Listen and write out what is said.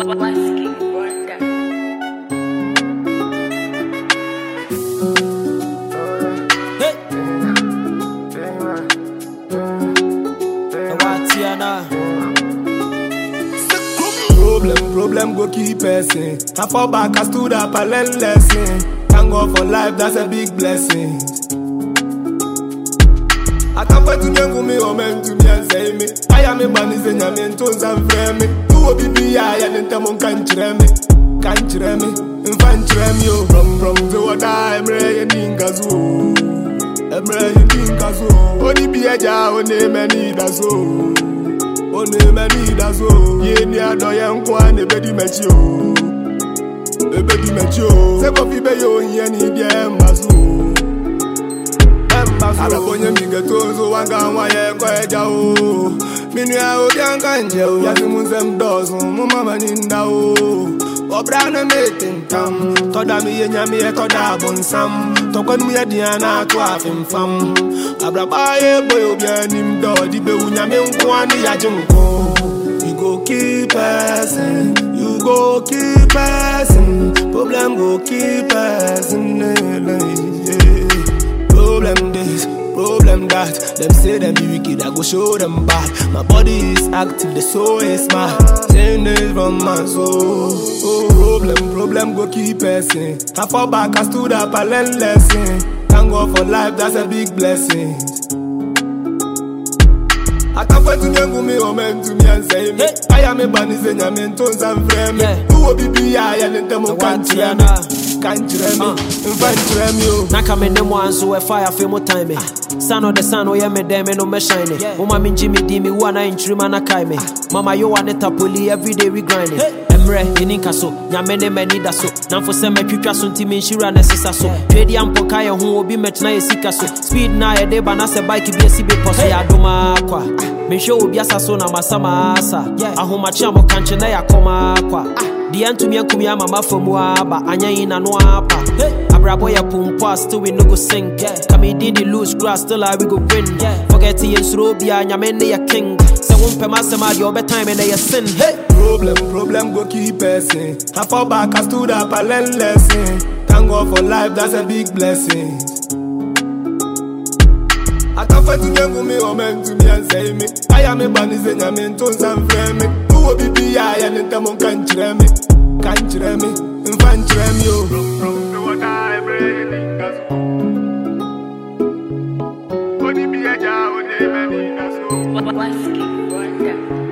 Whiskey Wonder. Hey. Watiana. Problem, problem go keep person. I fall back, I stood up, I learn lesson. Thank God for life, that's a big blessing. I can't wait to young me or men to me and say me. I am a man is in your men tones and frame me. Who will be me? I and them on can't me. Can't me. In fan yo. From from to what I'm ready in Gazu. I'm ready in Gazu. Only be a jar, only many that's all. Only many that's all. Ye ni adoya nkwa ne bedi mechi o. Ebedi mechi o. Se kofi be yo yen ni bi embazu. Araponye mi geto nzo wanga nwa ye ko eja o. Minu ya obi anka nje o. Ya fi mu nsem dọ̀sùn mu mama ni nda o. Ọbra na mete ntam. Tọ́da mi ye nyami ye tọ́da abonsam. Tọ́kwẹ́ nu ye diya na ato afimfam. Abraba ye boy obi anim dọ̀. Di be wu nyame nko ani ya je nko. You go keep person, you go keep person. Problem go keep person. Yeah. Problem this, problem that. Them say them be wicked, I go show them bad. My body is active, the soul is mad. Saying this from my soul. Oh, problem, problem go keep person. I fall back, I stood up, I learn lesson. Thank God for life, that's a big blessing. I can't wait to young me or men to me and say me. Hey. I am a bunny, say I'm in tones and frame. Yeah. Who will be be I and them The can't one hear me. Tiana. Can't hear me. Uh. In fact, hear me. oh. na ka me ne mu anso ɛfa yɛ afei mu time me san ɔde san ɔyɛ me dɛn me no mɛhyɛn ne moma mengye me di me wu ana nkyirima na kae me mama yowa ne tapoli everyday we grinding mmerɛ yɛni nka so nyame ne m'ani da so namfo sɛ matwitwa so nti menhyira ne sesa so twɛdi ampo ka yɛ ho obi mɛtena yɛ sika so speed na yɛde ba na sɛ bike bi asi bepɔ so yɛ adoma akwa mehwɛ obi asa so na masa maasa ahomakye a mɔkankye na yɛakɔma akwa deɛ ntumi akumi ama mafa mu aba anyɛ yi na no apa abrabɔ yɛ pompo a still we no go sink kame did the loose grass still a we go win forget yɛ nsuro bia nyame ne yɛ king sɛ wompɛm asɛm a deɛ wobɛtime me na yɛ sin hey! Problem, problem go keep person. I fall back, I stood up, I learn lesson. Thank God for life, that's a big blessing. I can't wait to young me or men to me and say me. I am a bunny, say I'm in tones and frame me. Who will be be I and them on can't hear me. Can't hear me. In fan hear me, oh. From from the water, I'm ready in Gazu. Only be a jar, only many that's all. Whiskey Wonder.